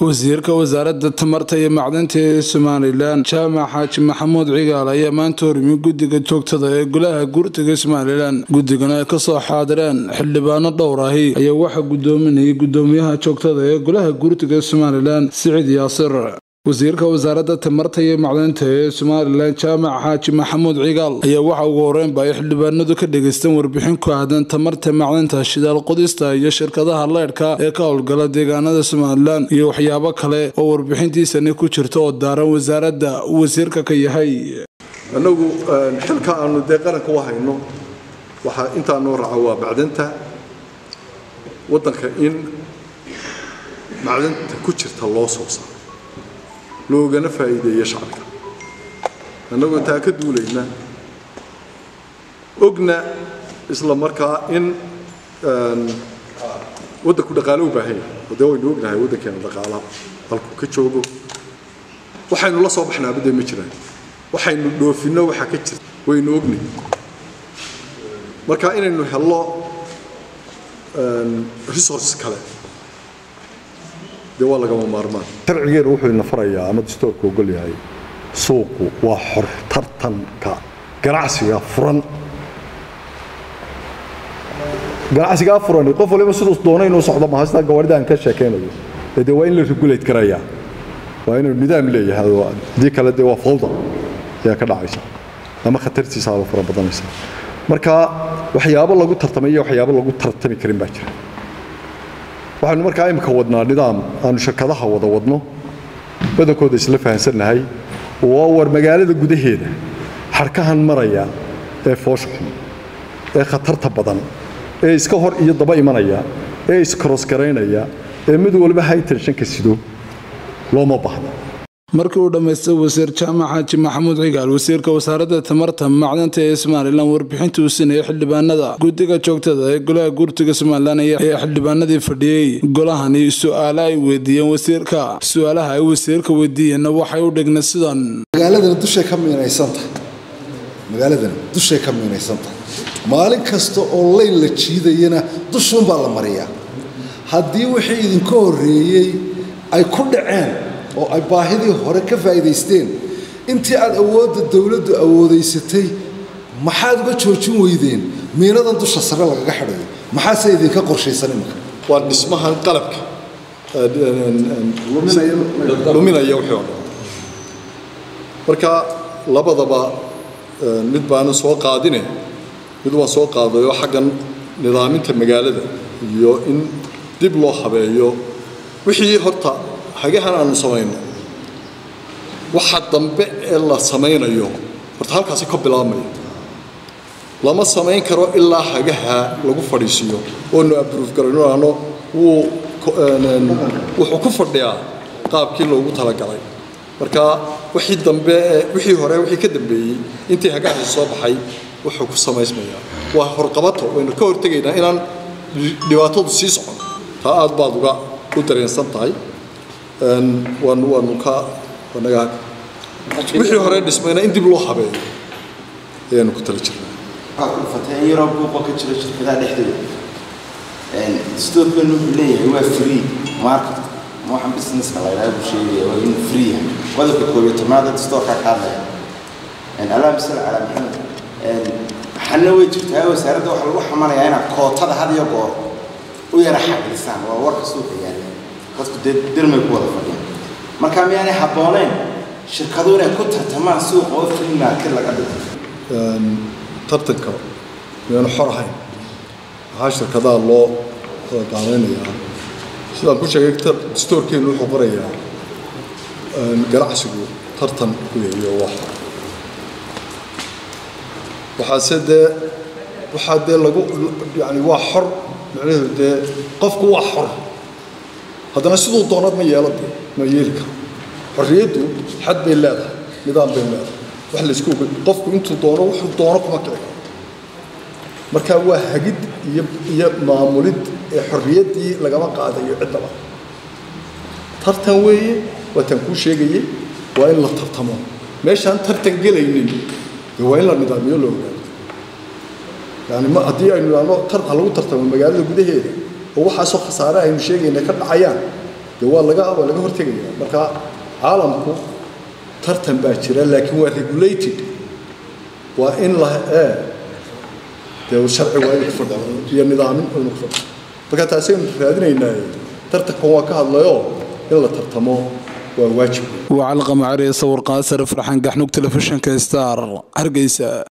wasiirka wasaaradda tamarta iyo macdanta ee somalilan jaamac xaaji maxamuud cigaal ayaa maanta horimi guddiga joogtada ee golaha gurtiga somalilan guddigana ay kasoo xaadireen xildhibaano dhowr ahi ayaa waxaa gudoominayay gudoomiyaha joogtada ee golaha gurtiga somalilan siciid yaasir wasiirka wasaaradda tamarta iyo macdanta ee somalilan jaamac xaaji maxamuud cigaal ayaa waxa ugu horeynba ay xildhibaanadu ka dhageysteen warbixin ku aadan tamarta macdanta shidaal qodista iyo shirkadaha leydhka ee ka howlgala deegaanada somalilan iyo waxyaabo kale oo warbixintiisani ku jirta oo daaran wasaaradda uu wasiirka ka yahay annagu xilka aanu dee qaranka u hayno waxaa intaa noo raaca waa macdanta waddanka in macdanta ku jirta loo soo saaro loogana faa'iideeyo shacabka annagoo taa ka duulayna ogna isla markaa in waddanku dhaqaale u baahan yahay oo dee waynu ognahay waddankeena dhaqaala halkuu ka joogo waxaynu la soo baxnaaba dee ma jiraan waxaynu dhoofinno waxaa ka jirta waynu ogni marka inaynu hello resource kale dee waa lagama maarmaan sharcigeenu wuxuu ina farayaa ama dastoorka ogol yahay suuqu waa xor tartanka ganacsiga furan ganacsigaa furan qof waliba siduu doona inuu socdo maha sidaa gawaarida aan ka sheekaynayo ee dee waa in la regulate karayaa waa inuu nidaam leeyahay oo haddii kale dee waa fawda ayaa ka dhacaysa ama khatartiisaaba fara badanaysa marka waxyaabo lagu tartamay iyo waxyaabo lagu tartami karin baa jira waxaynu markaa imika wadnaa nidaam aanu shirkadaha wada wadno badankooda isla fahansannahay oo war magaalada gudaheeda xarkahan maraya ee foosha xun ee khatarta badan ee iska hor iyo daba imanaya ee iskarosgaraynaya ee mid waliba haytenshanka sido looma baahno markii uu dhammaystay wasiir jaamac xaaji maxamuud cigaal wasiirka wasaaradda tamarta macdanta ee somalilan warbixinta uu siinayay xildhibaanada guddiga joogtada ee golaha gurtiga somalilan ayaa xildhibaanadii fadhiyey golahani su-aale ay weydiiyeen wasiirka su-aalaha ay wasiirka weydiiyeenna waxay u dhigna sidan magaaladana dushay ka miinaysantahay magaaladana dushay ka miinaysantahay maalin kasta oo layn la jiidayana dushuunbaa la mariyaa haddii wixii idinka horreeyey ay ku dhaceen oo ay baahidii hore ka faa'iidaysteen intii aad awoodda dowladdu awoodaysatay maxaad uga joojin weydeen miinadan dusha sare lagaga xidhayo maxaase idinka qorshaysan imika waa dhismahan qalabka luminaya wixii oo dhan marka labadaba mid baana soo qaadine mid waan soo qaadayoo xaggan nidaaminta magaalada iyo in dib loo habeeyo wixii horta hagahan aanu samayno waxa dambe ee la samaynayo horta halkaasi ka bilaabmaya lama samayn karo ilaa hagaha lagu fadhiisiiyo oonu abruuf garayno ano wuu wuxuu ku fadhiyaa qaabkii loogu talagalay marka wixii dambe wixii hore wixii ka dambeeyey intii hagahaasi soo baxay wuxuu ku samaysmayaa waa horqabato waynu ka hortegaynaa inaan dhibaatadu sii socon taa aad baad uga u dareensan tahay waanu waanu ka naga wixii hore dhismayna in dib loo habeeyo ayaanu ku tala jirnaa waxaad ku fatay in yaroo buuqa ka jiro shirkadaha dhexdooda dastoorkeenu wuxuu leeyahay waa free market ma waxaan businesska la yidhaha buu sheegaya waa inuu free yahay qodobka koob iyo tobnaada dastoorkaa ka hadlaya allahuma salli calaa maxamed waxaana way jirtaa wasaaradda waxaa lagu xamanayaa inaad kootada had iyo goor u yara xaqilisaan waa warka suuqa yaalla dadku dee dirmay ku wada fadhiyaan marka miyaanay habbooneyn shirkadu inay ku tartamaan suuqa oo free market laga dhigo tartanka miyaanu xor ahayn waxaa shirkadaha loo qaadaynayaa sidaan ku sheegay dastoorkeenu wuxuu qorayaa ganacsigu tartan ku yahiyo wax waxaase dee waxaa dee lagu yani waa xor macnaheedu dee qofku waa xor haddana siduu doonad ma yeelo dee ma yeeli karo xorriyaddu xad bay leedahay nidaam bay leedahay wax laysku qofku intuu doono wuxuu doono kuma kici karo marka waa hagid iyo iyo maamulid ee xorriyaddii lagama qaadayo ciddaba tartan weeye waa tan kuu sheegayey waa in la tartamo meeshaan tartan gelaynin dee waa in la nidaamiyo la ogaado yani ma haddii aynu idhaahno tar ha lagu tartamo magaalada gudaheeda oo waxaasoo khasaare aynu sheegayna ka dhacayaan dee waa laga waa laga hortegaya marka caalamku tartan baa jira laakiin waa regulated waa in la ee dee sharci waa inuu ku fadhiyo iyo nidaamin waa inuu ku fadhiyo marka taasaynu raadinaynaa tartankan waa ka hadlayoo in la tartamo waa waajib waa calqamacari sawir qaasar farxan gaxnug telefishinka star hargeysa